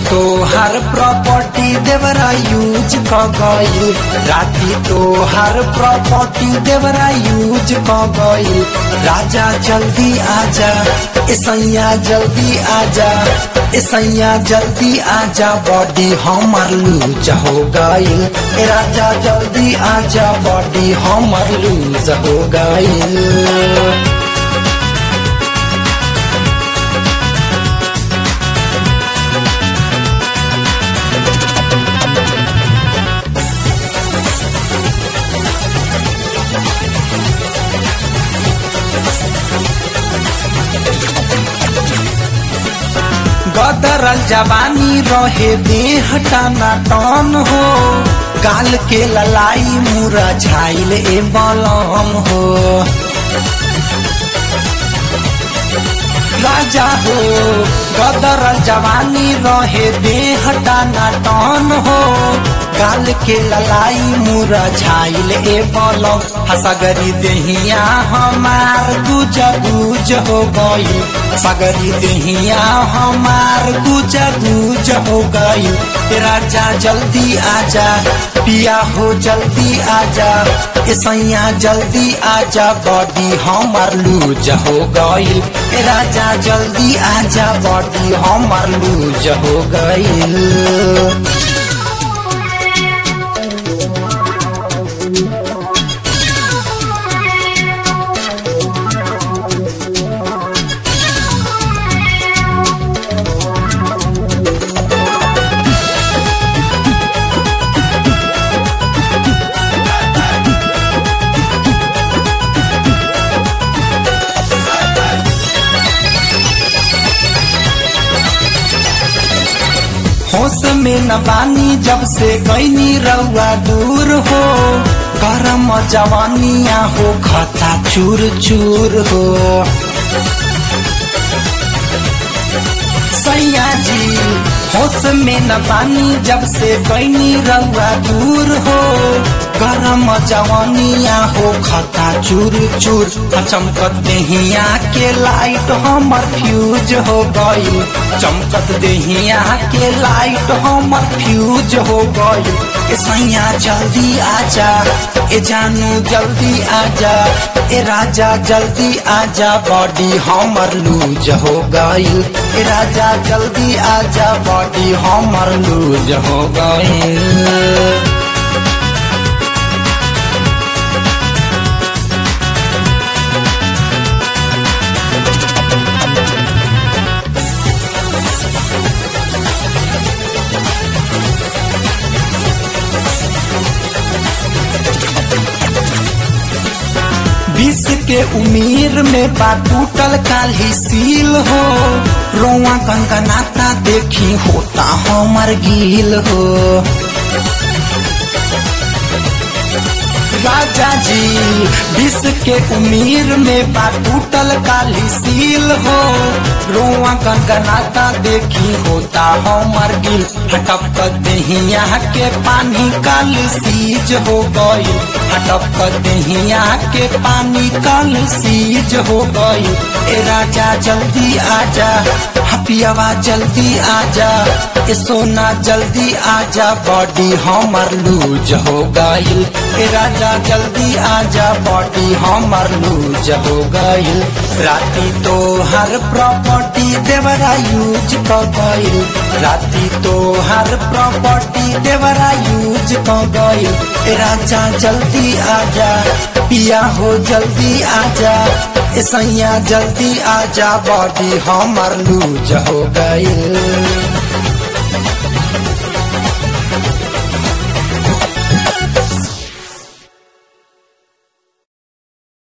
तो हर प्रॉपर्टी देवरा यूज क गईल राती तो हर प्रॉपर्टी देवरा यूज क गईल राजा जल्दी आजा ऐसैया जल्दी आजा ऐसैया जल्दी आजा बॉडी हमर लूज हो गईल ए राजा जल्दी आजा बॉडी हमर लूज हो गईल गदरल जवानी रहे देह टाना टन हो गाल के ललाई मुरा झाइल ए बलम हो राजा हो गदरल जवानी रहे देह टाना टन हो गाल के ललाई मुरा झाइल ए बलम हसगरी देहिया हमार गुज गुज हो गई सगरी देहिया हमार गुज गुज हो गई राजा जल्दी आजा पिया हो जल्दी आजा ऐसैया जल्दी आजा बॉडी हमार लूज हो गई राजा जल्दी आजा बॉडी हमार लूज हो गई होश में न बानी जब से गईनी रउआ दूर हो गरम जवानिया हो खता चूर चूर हो सैया जी होश में न बानी जब से गईनी रउआ दूर हो गरम जवानिया हो खता चूर चूर चमकत देहिया के लाइट हमर फ्यूज हो गई चमकत देहिया के लाइट हमर फ्यूज हो गई ए सैया जल्दी आजा ए जानू जल्दी आजा ए राजा जल्दी आजा बॉडी हमर लूज हो गई ए राजा जल्दी आजा बॉडी हमर लूज हो गई बीस के उम्र में बा टूटल काली सील हो रोआ गंगनाता देखी होता हमर गील हो राजा जी बीस के उम्र में बा टूटल काली सील हो रोआ गंगनाता देखी होता हमर गिल हटप दहिया के पानी काल सीज हो गई हटप दहिया के पानी काल सीज हो गई ए राजा जल्दी आजा हपियावा जल्दी आजा ए सोना जल्दी आजा बॉडी हमर लूज हो गई ए राजा जल्दी आजा बॉडी हमर लूज हो गई राती तो हर प्रॉपर्टी देवरा यूज क गई राती तो हर प्रॉपर्टी देवरा यूज क गई ए राजा जल्दी आजा पिया हो जल्दी आजा ऐसैया जल्दी आजा बॉडी हमर लूज हो गई